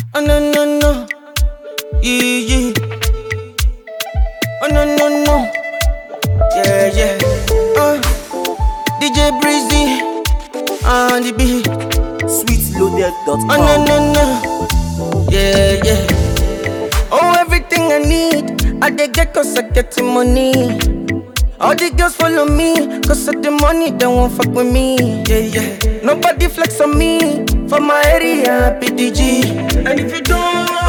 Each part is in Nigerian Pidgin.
Oh no no no, yeah yeah. Oh no no no, yeah yeah. Uh, DJ Breezy on the beat. sweetloaded.com. Oh no no no, yeah yeah. Oh everything I need, I dey get cause I get the money. All the girls follow me, cause of the money, they won't fuck with me. Yeah, yeah. Nobody flex on me, for my area, PDG. And if you don't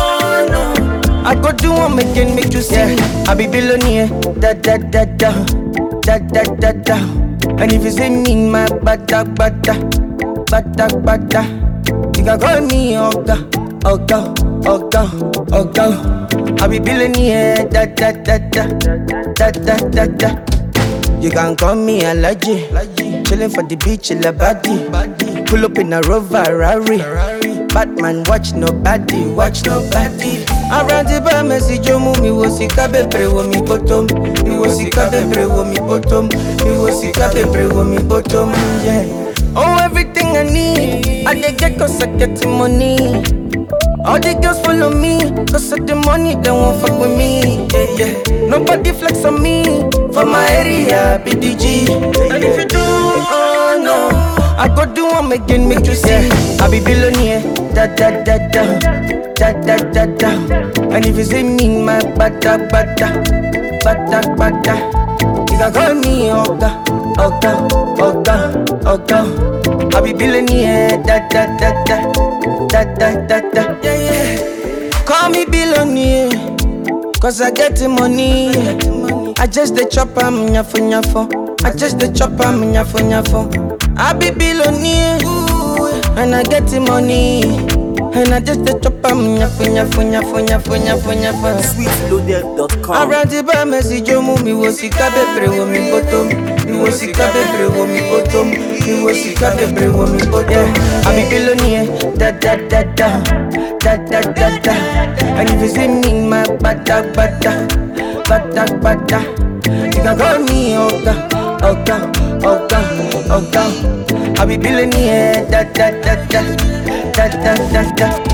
know, I go do one again, make you see. Yeah. I be billionaire, da da da da, da da da da. And if you see me in my bada bada, bada bada, you can call me Oga, Oga, Oga, Oga. I be billionaire, da da da da, da da da da. You can call me Alaji. Chillin' for the beach, in the body. Pull up in a Rover, Rari. Batman, watch nobody, watch nobody. Around the bar, message you move me was sick of pray with me bottom. Me was sick of pray with me bottom. Me was sick of pray with me bottom. Yeah. Oh, everything I need, I dey get cause I get the money. All the girls follow me, cause of the money, they won't fuck with me. Yeah, yeah. Nobody flex on me, for my area, BDG. And if you do, oh no, I go do one again, make you see. I be billionaire, da da da da, da da da da. And if you see me in my bada bada, bada bada, you can call me Oga, Oga, Oga, Oga. I be billionaire, da da da da, da da da da. Yeah, yeah. Call me billionaire, cause I get the money. I just the chop am nyafo nyafo. I just the chop am nyafo nyafo. I be billionaire, and I get the money. And I just the chop am nyafo nyafo nyafo nyafo nyafo nyafo. sweetloaded.com. Around the bar, message you move me was sick of pray with me bottom. Me was sick of pray with me bottom. Me was sick of pray with me bottom. Yeah. I be billionaire, da da da da, da da da da. And if you see me in my bada bada, bada bada, you can call me Oga, Oga, Oga, Oga. I be billionaire, da da da da, da da da da.